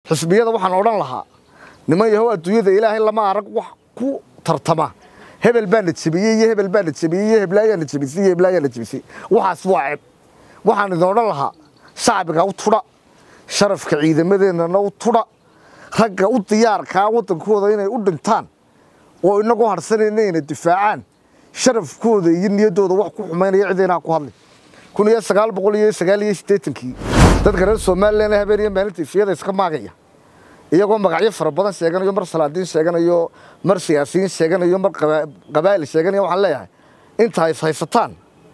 xisbiyada waxaan odhan lahaa niman yahow adduunyada ilaahay lama arag wax ku tartama hebel baa na jebiyey iyo hebel baa na jebiyey iyo heblaayaa na jebisay iyo heblaayaa na jebisay waxaas waa ceeb waxaan idin odhan lahaa shacbiga u tudha sharafka ciidamadeennana u tudha ragga u diyaarkaa waddankooda inay u dhintaan oo inagu harsanayna inay difaacaan sharafkooda iyo niyaddooda wax ku xumaynaya cidaynaa ku hadli kun iyo sagaal boqol iyo sagaal iyo siddeetankii dadka reer somalilan habeen iyo maalinta ifiyada iska maagaya iyagoo magacyo fara badan sheeganayo mar salaadiin sheeganayo mar siyaasiyiin sheeganayo mar qabaa'il sheeganayo waxaan leeyahay inta is haysataan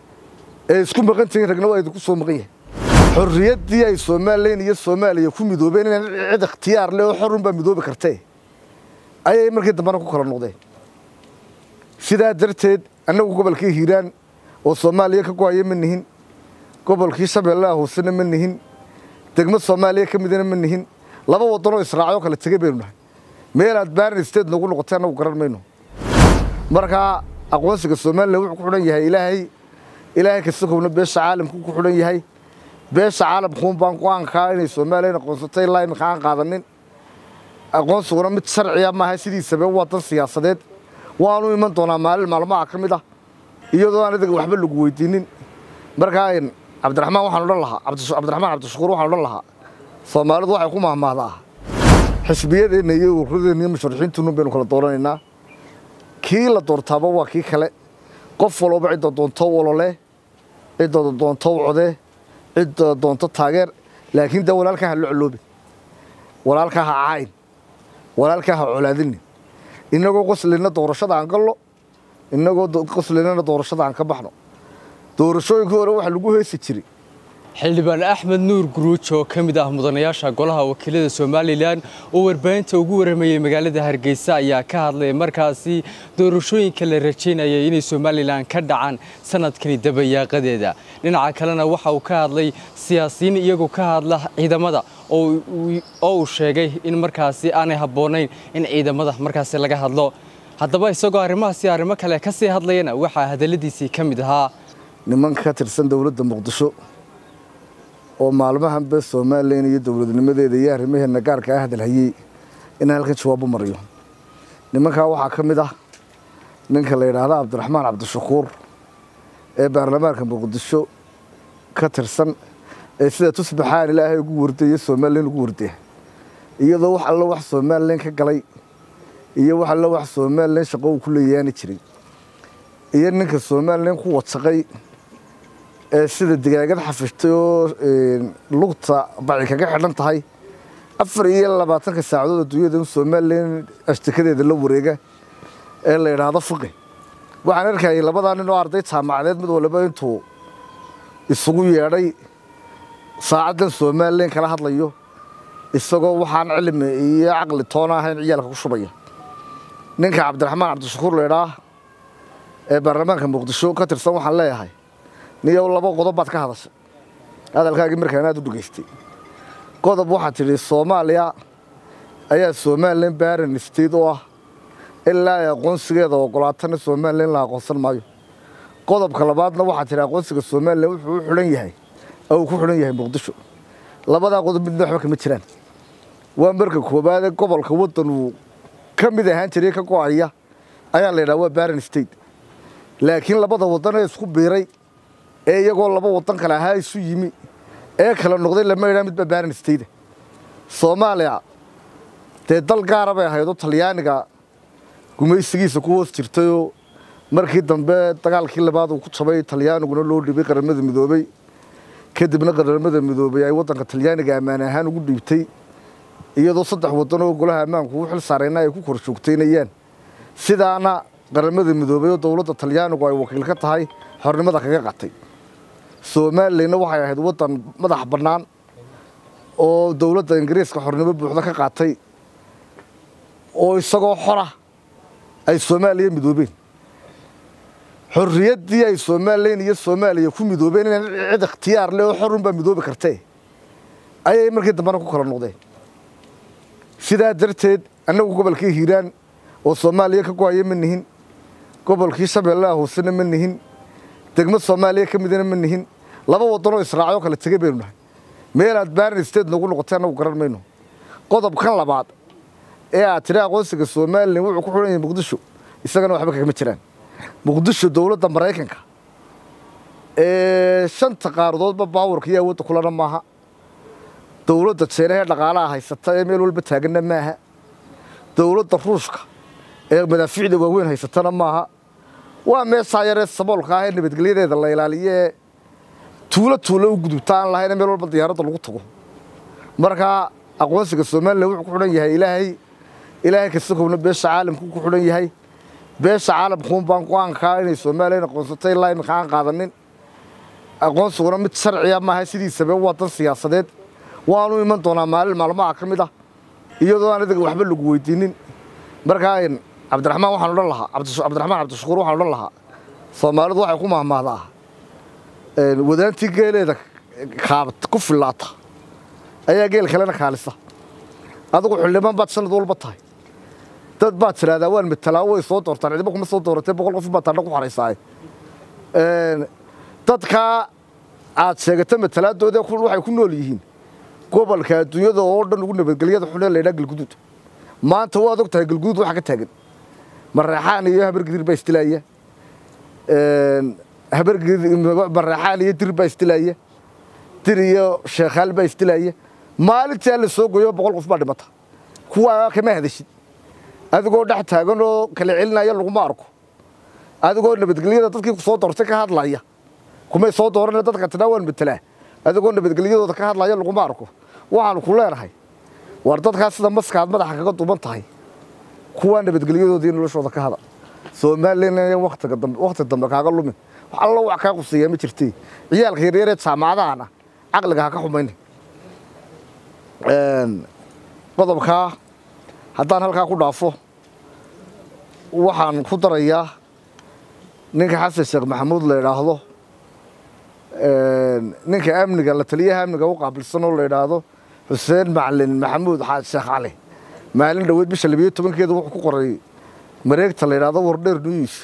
ee isku maqan tihiin ragna waa idinku soo maqan yahay xorriyaddii ay somalilan iyo soomaaliya ku midoobeen inaan cid ikhtiyaar leh oo xorunbaa midoobi kartee ayay markii dambena ku kala noqdeen sidaa darteed annagu gobolkii hiiraan oo soomaaliya ka go-aya ma nihin gobolkii shabeellaha hoosena ma nihin degmo soomaaliya ka midana ma nihin laba waddanoo israacyo kale tegey baynu nahay meelaad baarin state nagu noqotay annagu garan mayno markaa aqoonsiga somalilan wuxuu ku xidhan yahay ilaahay ilaahay kasakowna beesha caalamku ku xidhan yahay beesha caalamkuun baan go-aankaa inay somalilan aqoonsatay ilaa iminka aan qaadanin aqoonsiguna mid sharciya maaha sidiisaba waa dan siyaasadeed waanu iman doonaa maalin maalmaha ka mid ah iyadoo aan idaga waxba lagu weydiinin markaa cabdiraxmaan waxaan odhan lahaa cabdiraxmaan cabdishakuur waxaan odhan lahaa soomaalidu waxay ku mahmahdaa xisbiyadeenna iyo urradeenna iyo musharaxiintuunu baynu kala dooranaynaa kii la doortaaba waa kii kale qof walba cidda doonto olole cidda doonto code cidda doonto taageer laakiin dee walaalkaa ha la coloobin walaalkaa ha cayn walaalkaa ha colaadinin innagoo qoslina doorashada aan gallo innagoo qoslinana doorashada aan ka baxno doorashooyinkii hore waxaa lagu heesi jiray xildhibaan axmed nuur guruuj oo ka mid ah mudanayaasha golaha wakiilada somalilan oo warbaahinta ugu waramayey magaalada hargeysa ayaa ka hadlay markaasi doorashooyinka la rajaynayay inay somalilan ka dhacaan sanadkani dabayaaqadeeda dhinaca kalena waxa uu ka hadlay siyaasiyiin iyagoo ka hadla ciidamada oo uu sheegay in markaasi aanay habboonayn in ciidamada markaasi laga hadlo haddaba isagoo arrimahaasi arrimo kale ka sii hadlayana waxaa hadalladiisii ka mid ahaa niman ka tirsan dowladda muqdisho oo maalmahanba somalilan iyo dowladnimadeeda iyo arrimaheena gaarka ah hadalhayey inaan halkan jawaabo mariyo nimankaa waxaa ka mid ah ninka la yidhaahda cabdiraxmaan cabdishakuur ee baarlamaanka muqdisho ka tirsan ee sida tusbaxaan ilaahay ugu wardaya somalilan ugu wardaya iyadoo wax allo wax somalilan ka galay iyo wax allo wax somalilan shaqo uu ku leeyaani jiray iyo ninka somalilan ku wasaqay ee sida digaagad xafishtay oo lugta baci kaga xidhan tahay afar iyo labaatanka saacadood adduunyada in somalilan ashtikadeeda la wareega ee la yidhaahdo fuqi waxaan arkayay labadaa nin oo arday jaamacadeed mid waliba intuu isugu yeedhay saacaddan somalilan kala hadlayo isagoo waxaan cilmi iyo caqli toona ahayn ciyaalka ku shubaya ninka cabdiraxmaan cabdishakuur laydhaah ee baarlamaanka muqdisho ka tirsan waxaan leeyahay niyow laba qodob baad ka hadashay hadalkaagii markaan aad u dhegaystay qodob waxaad tidhi soomaaliya ayaa somalilan baaran state oo ah ilaa ay aqoonsigeeda ogolaatana somalilan la aqoonsan maayo qodobka labaadna waxaad tidhi aqoonsiga somalilan wuxuu u xidhan yahay oo uu ku xidhan yahay muqdisho labadaa qodob midna waxba kama jiraan waa marka koowaade gobolka waddan uu ka mid ahaan jiray ka go-aya ayaa la yidhaha waa baaran state laakiin labada waddan ee isku biiray ee iyagoo laba waddan kale ahaa isu yimi ee kala noqday lama yidhaha midba baaran state soomaaliya dee dal gaara bay ahaydoo talyaaniga gumaysigiisa ku hoos jirtayoo markii dambe dagaalkii labaad uu ku jabay talyaaniguna loo dhibay qaramada midoobey kadibna qaramada midoobey ay waddanka talyaaniga ammaan ahaan ugu dhiibtay iyadoo saddex waddan oo golaha ammaanku u xil saarayna ay ku kor joogtaynayaan sidaana qaramada midoobey oo dowladda talyaanigu ay wakiil ka tahay xornimada kaga qatay somalilanna waxay ahayd waddan madax bannaan oo dowladda ingiriiska xornimo buuxda ka qaatay oo isagoo xora ay soomaaliya midoobeen xorriyaddii ay somalilan iyo soomaaliya ku midoobeen inaan cid ikhtiyaar leh oo xorunbaa midoobi kartee ayay markii dambena ku kala noqdeen sidaa darteed annagu gobolkii hiiraan oo soomaaliya ka go-aya ma nihin gobolkii shabeellaha hoosena ma nihin degmo soomaaliya ka midana ma nihin laba waddanoo israacyo kale tegey baynu nahay meelaad baarin state nagu noqotay annagu garan mayno qodobkan labaad ee aad tiri aqoonsiga somalilan wuxuu ku xidhan yahay muqdisho isagana waxba kagama jiraan muqdisho dowladda maraykanka ee shanta qaaradoodba baawarka iyo awoodda kulana maaha dowladda jeenahee dhaqaalaha haysata ee meel walba taaganna maaha dowladda ruushka ee madaafiicda waaweyn haysatana maaha waa meeshaa yaree saboolka ah ee nabadgelyadeeda la ilaaliyo ee tuulo tuulo u gudubta aan lahayn meel walba diyaaradda lagu tago markaa aqoonsiga somalilan wuxuu ku xidhan yahay ilaahay ilaahay kasakowna beesha caalamku ku xidhan yahay beesha caalamkuun baan go-aankaa inay somalilan aqoonsatay ilaa iminka aan qaadanin aqoonsiguna mid sharciya maaha sidiisaba waa dan siyaasadeed waanu iman doonaa maalin maalmaha ka mid ah iyadoo aan idaga waxba lagu weydiinin markaa cabdiraxmaan waxaan odhan lahaa cabdiraxmaan cabdishakuur waxaan odhan lahaa soomaalidu waxay ku mahmaahdaa wadaantii geeleeda kaabat ku fillaata ayaa geel kalena kaalisa adigu xildhibaan baad sanad walba tahay dad baad tidhahdaa waan matalaa way soo doortaan cidiba kuma soo dooratee boqol qof baad taadha ku xaraysaaye dadkaa aad sheegata matalaadooda waxay ku nool yihiin gobolka adduunyada oo dhan ugu nabadgelyada xunee laydhaa galguduud maanta waad og tahay galguduud waxa ka taagan mareexaan iyo habargidir baa istilaaya habarmareexaan iyo dir baa istilaaya dir iyo sheekhaal baa istilaaya maalintii alla soo goyo boqol qof baa dhimata kuwaa kama hadashid adigoo dhex taagan oo kala celinaya laguma arko adigoo nabadgelyada dadkii soo doortay ka hadlaya kumay soo dooran dadka tidhaa waan matelaa adigoo nabadgelyadooda ka hadlaya laguma arko waxaanu ku leenahay war dadkaas sida maskaad madaxa kaga duban tahay kuwaa nabadgelyadoodii noloshooda ka hada somalilan watiga dambe wakti dambe kaaga lumin wax allo wax kaa quseeyaa ma jirtee ciyaalka yaryaree jaamacadahana caqliga ha ka xumayna qodobkaa haddaan halkaa ku dhaafo waxaan ku darayaa ninka xasan sheekh maxamuud la idhaahdo ninka amniga la taliyaha amniga u qaabilsan oo la idhaahdo xuseen macalin maxamuud sheekh cali maalin dhoweed bisha labiyo tobankeeda wuxuu ku qoray mareegta la yidhaahdo wardheer news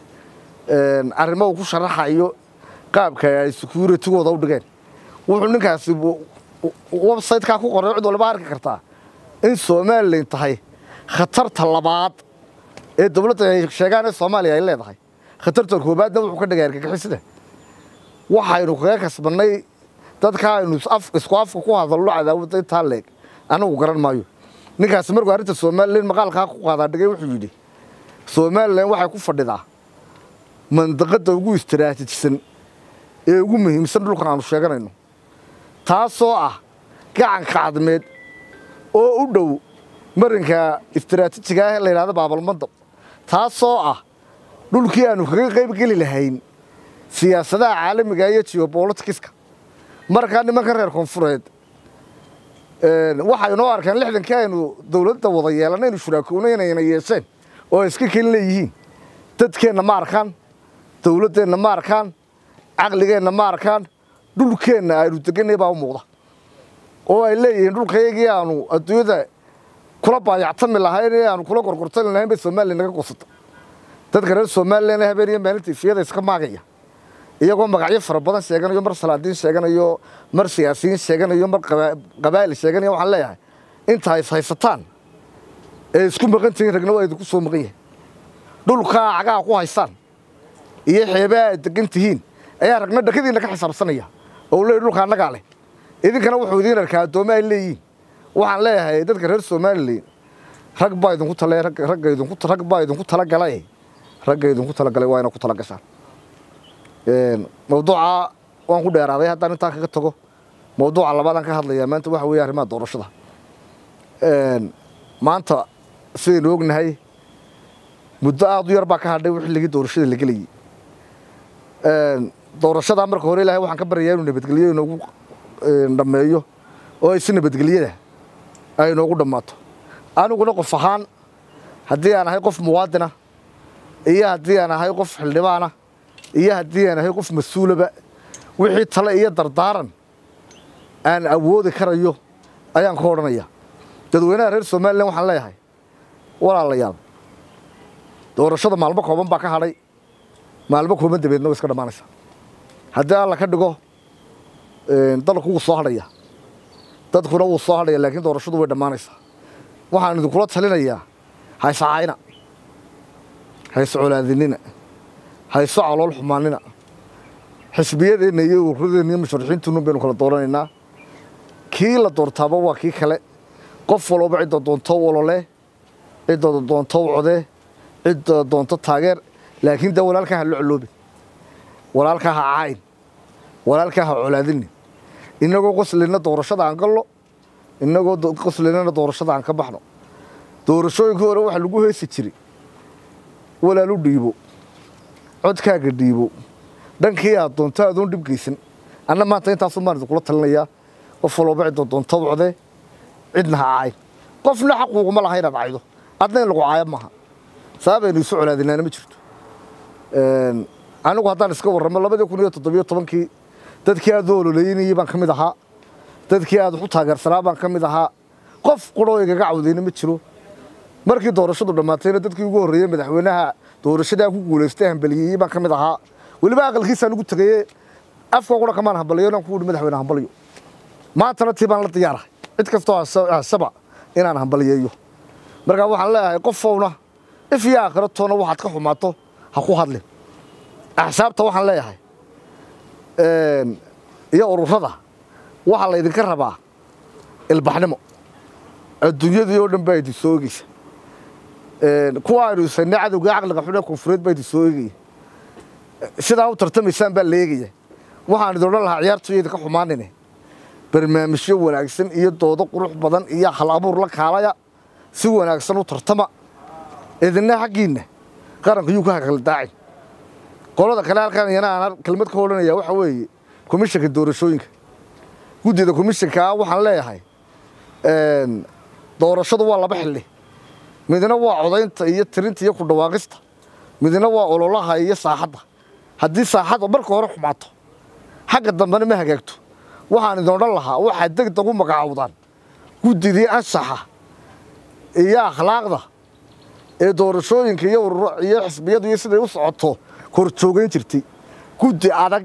arrimo uu ku sharaxayo qaabka ay securitigooda u dhigeen wuxuu ninkaasi website-kaa ku qoray cid waliba arki kartaa in somalilan tahay khatarta labaad ee dowladda ay sheegaan ee soomaaliya ay leedahay khatarta koobaadna wuxuu ka dhigay argagixisada waxaynu kaga kasbannay dadka aynu isku afka ku hadalno cadaawadda intaa leeg anagu garan maayo ninkaasi markuu arrinta somalilan maqaalkaa ku qaadaa dhigay wuxuu yidhi somalilan waxay ku fadhidaa mandaqadda ugu istaraatijisan ee ugu muhiimsan dhulkan aanu sheeganayno taasoo ah gacanka cadmeed oo u dhow marinka istaraatiijiga ah ee la yidhahdo baabalmandab taasoo ah dhulkii aanu kaga qayb geli lahayn siyaasadaha caalamiga iyo geobolitikiska markaa nimankan reer koonfureed waxay noo arkeen lixdankii aynu dowladda wada yeelanay aynu shuraakownay inayna yeesheen oo ay iska kelin leeyihiin dadkeenna ma arkaan dowladdeenna ma arkaan caqligeenna ma arkaan dhulkeenna aynu deganay baa u muuqda oo ay leeyihiin dhulkayagii aanu adduunyada kula baayactami lahayn ee aanu kula gorgortani lahayn bay somalilan naga gosata dadka reer somalilan habeen iyo maalinta ifiyada iska maagaya iyagoo magacyo fara badan sheeganayo mar salaadiin sheeganayo mar siyaasiyiin sheeganayo mar qabaa'il sheeganayo waxaan leeyahay inta is haysataan ee isku maqan tihiin ragna waa idinku soo maqan yahay dhulkaa cagaha ku haysaan iyo xeebaha aad degan tihiin ayaa ragna dhakadiinna ka xisaabsanaya oo leeyahy dhulka annagaa leh idinkana wuxuu idiin arkaa addoommo ay leeyihiin waxaan leeyahay dadka reer somalilan rag baa idinku tale ragga idinku rag baa idinku talagalay ragga idinku talagalay waa ina ku tala gashaan mawduuca waan ku dheeraaday haddaan intaan kaga tago mawduuca labaadaan ka hadlayaa maanta waxa weeye arrimaha doorashada maanta sidaynu ognahay muddo aada u yar baa ka hadhay xilligii doorashada la gelayay doorashadaa marka hore ilahay waxaan ka baryayaa inuu nabadgelyo inoogu dhammeeyo oo ay si nabadgelyada ay inoogu dhammaato aniguna qof ahaan haddii aan ahay qof muwaadina iyo haddii aan ahay qof xildhibaana iyo haddii aan ahay qof mas-uulaba wixii tale iyo dardaaran aan awoodi karayo ayaan ka odhanaya dadweynaha reer somalilan waxaan leeyahay walaalayaal doorashada maalmo kooban baa ka hadhay maalmo kooban dabeedna way iska dhammaanaysaa haddii alla ka dhigo dalku wuu soo hadhaya dadkuna wuu soo hadhaya laakiin doorashadu way dhammaanaysaa waxaan idinkula talinayaa hayse caayna hayse colaadinina hayso calool xumaanina xisbiyadeenna iyo ururadeenna iyo musharaxiintuunu baynu kala dooranaynaa kii la doortaaba waa kii kale qof walooba cidda doonto walole cidda doonto code cidda doonto taageer laakiin dee walaalkaa ha lo coloobin walaalkaa ha caayin walaalkaa ha colaadinin innagoo qoslina doorashada aan gallo innagoo qoslinana doorashada aan ka baxno doorashooyinkii hore waxaa lagu heesi jiray walaalu dhiibo codkaaga dhiibo dhankii aad doonto adoon dhib geysan anna maanta intaasun baan idinkula talinayaa qof walooba cidda doonto code cidna ha caayin qofna xaquuquma laha inaad caydo adna in lagu caayo maaha sababaynu isu colaadinaana ma jirto anigu haddaan iska warramo labadii kun iyo toddobiyo tobankii dadkii aad u ololeynayey baan ka mid ahaa dadkii aad wax u taageersanaa baan ka mid ahaa qof quroo igaga cawdayna ma jiro markii doorashadu dhammaatayna dadkii ugu horreeyey madaxweynaha doorashadaa ku guulaystay hambaliyeeyey baan ka mid ahaa weliba aqalkiisaan ugu tegaye afka qura kamaan hambaliyo inaan ku ihi madaxweyne hambaliyo maantana tii baan la diyaarahay cid kastoo hasaba inaan hambaliyeeyo markaa waxaan leeyahay qofowna if iyo aakhiro toona waxaad ka xumaato ha ku hadlin axsaabta waxaan leeyahay iyo ururada waxaa laydinka rabaa ilbaxnimo adduunyadii oo dhan baa idin soo egeysa kuwa aynu isanay cadowgai caqliga xun ee koonfureed baa idin soo egaya sidaa u tartamaysaan baa la eegaya waxaan idin odhan lahaa ciyaartoyo idinka xumaanine barnaamijyo wanaagsan iyo doodo qurux badan iyo hal abuur la kaalaya si wanaagsan u tartama idinna xaggiinna qaranka yuu ka hakaldaacin qolada kale halkan iyana aan kelmad ka odhanaya waxa weeye komishanka doorashooyinka guddida komishankaa waxaan leeyahay doorashadu waa laba xilli midna waa codaynta iyo tirinta iyo ku dhawaaqista midna waa ololaha iyo saaxadda haddii saaxadda marka hore xumaato xagga dambena ma hagaagto waxaan idin odhan lahaa waxaad degdeg u magacaawdaan guddidii ansaxa iyo akhlaaqda ee doorashooyinka iyo iyo xisbiyadu iyo siday u socoto korjoogayn jirtay guddi adag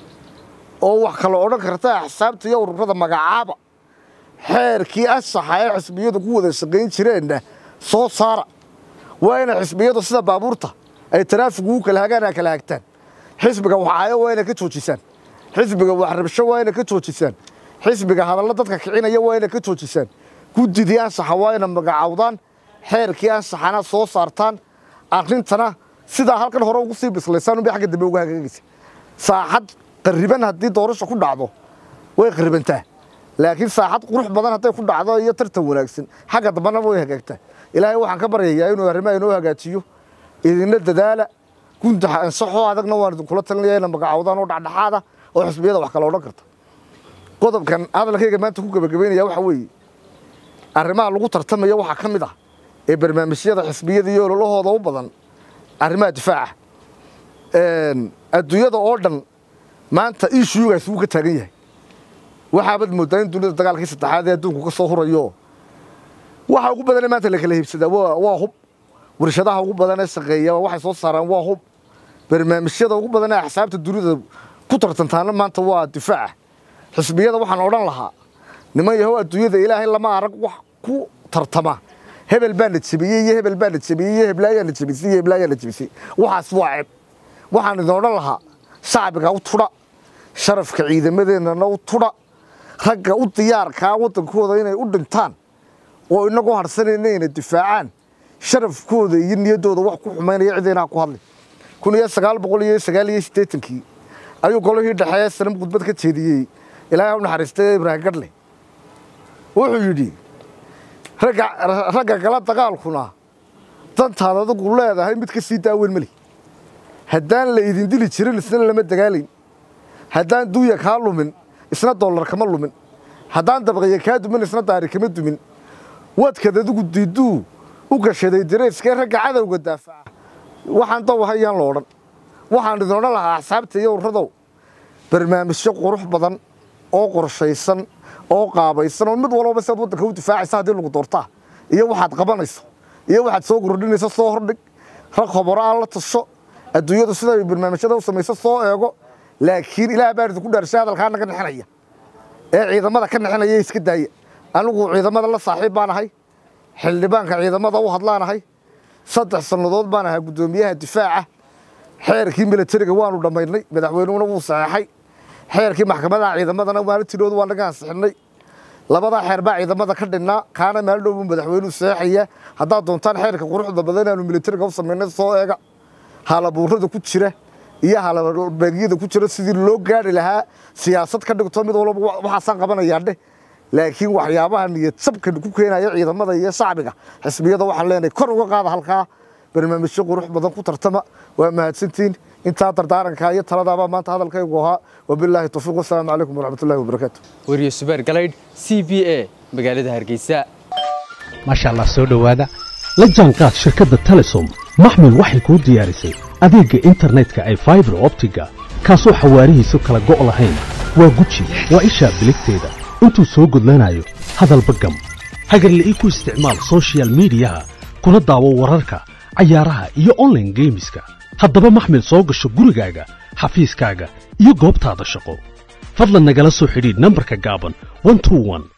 oo wax kala odhan karta axsaabta iyo ururada magacaaba xeerkii ansaxa ee xisbiyadu ku wada shaqayn jireenna soo saara waa inay xisbiyadu sida baabuurta ay taraafigu u kala hagaan a kala hagtaan xisbiga waxaayo waa inay ka joojisaan xisbiga waxrabsho waa inay ka joojisaan xisbiga hadallo dadka kicinaya waa inay ka joojisaan guddidii ansaxa waa inay magacaawdaan xeerkii ansaxana soo saartaan arrintana sidaa halkan hore ugu sii bislaysaan unbay xagga dambe uga hagaagaysa saaxad qarriban haddii doorasha ku dhacdo way qarribantaa laakiin saaxad qurux badan hadday ku dhacdo iyo tartan wanaagsan xagga dambena way hagaagtaa ilaahay waxaan ka baryayaa inuu arrimaha inoo hagaajiyo idinna dadaala gunta ansaxoo adagna waan idinkula talinaya ina magacaawdaan oo dhexdhexaada oo xisbiyada wax kala odhan karta qodobkan hadalkayga maanta ku gebagabaynaya waxa weeye arrimaha lagu tartamaya waxaa ka mid ah ee barnaamijyada xisbiyada iyo ololahooda u badan arrimaha difaaca adduunyada oo dhan maanta ishuyugaas wuu ka taagan yahay waxaabad moodaa in dunida dagaalkii saddexaad ee adduunku ka soo hurayo waxa ugu badanee maanta la kala hiibsadaa waa hub warshadaha ugu badan ee shaqeeya waxay soo saaraan waa hub barnaamijyada ugu badan ee axsaabta dunida ku tartantaana maanta waa difaaca xisbiyada waxaan odhan lahaa niman yahow adduunyada ilaahay lama arag wax ku tartama hebel baa na jebiyey iyo hebel baa na jebiyey iyo heblaayaa na jebisay iyo heblaayaa na jebisay waxaas waa ceeb waxaan idin odhan lahaa shacbiga u tudha sharafka ciidamadeennana u tudha ragga u diyaarkaa waddankooda inay u dhintaan oo inagu harsanayna inay difaacaan sharafkooda iyo niyaddooda wax ku xumaynaya cidaynaa ku hadlay kun iyo sagaal boqol iyo sagaal iyo siddeetankii ayuu golihii dhexeeye sanam khudbad ka jeediyey ilaahay u naxariistay ibraahim gadhle wuxuu yidhi ragga kala dagaalkuna dantaad adigu leedahay mid ka sii daaweyn mali haddaan la idin dili jirin isna lama dagaalayn haddaan duuya kaa lumin isna dollar kama lumin haddaan dabqiya kaa dumin isna daari kama dumin wadkad adigu diiduu u gashaday dareyskee ragga cadowga daafaca waxaan dawahayaan lo odhan waxaan idin odhan lahaa axsaabta iyo urradow barnaamijyo qurux badan oo qorshaysan oo qaabaysan oo mid walbaba siaad waddanka u difaacaysa haddii lagu doortaa iyo waxaad qabanayso iyo waxaad soo kordhinayso soo hordhig rag khoboro aan la tasho adduunyadu siday barnaamijyada u samayso soo eego laakiin ilaah baa idinku dhaarshay hadalkaa naga nexinaya ee ciidamada ka nixinaya iska daaya anigu ciidamada la saaxiib baan ahay xildhibaanka ciidamada u hadlaanahay saddex sannadood baan ahaa guddoomiyaha difaaca xeerkii milatariga waanu dhammaynay madaxweynuhuna wuu saxeexay xeerkii maxkamadaha ciidamadana maalintiidhoodu waa naga ansixinay labadaa xeer baa ciidamada ka dhinnaa kaana maalin dhow buu madaxweynuhu saxeexaya haddaad doontaan xeerka quruxda badan inaanu milatariga u samaynay soo eega haalabuurada ku jira iyo halabeegyada ku jira sidii loo gaari lahaa siyaasad ka dhigto mid walba waxaasaan qabanayaa dheh laakiin waxyaabaha niyad sabka ku keenaya ciidamada iyo shacbiga xisbiyada waxaan leenahay kor uga qaada halkaa barnaamijyo qurux badan ku tartama waa mahadsantiin intaa dardaaranka iyo taladaabaa maanta hadalkaygu ahaa wabilaahi tawfiiq wasalaamu calaykum waraxmatullahi wabarakaatu wariye subeer galaydh c b a magaalada hargeysa maasha allah soo dhowaada la jaanqaad shirkadda telesom maxmil waxay kuu diyaarisay adeegga internetka ay faibar optiga kaasoo xawaarihiisu kala go' lahayn waa guji waa ishaa biligteeda intuu soo gudlanayo hadalba gam hagarle ii ku isticmaal sochial midiyaha kuna daawo wararka cayaaraha iyo onlaine geemiska haddaba maxmil soo gasho gurigaaga xafiiskaaga iyo goobtaada shaqo fadlan nagala soo xidhiidh nambarka gaaban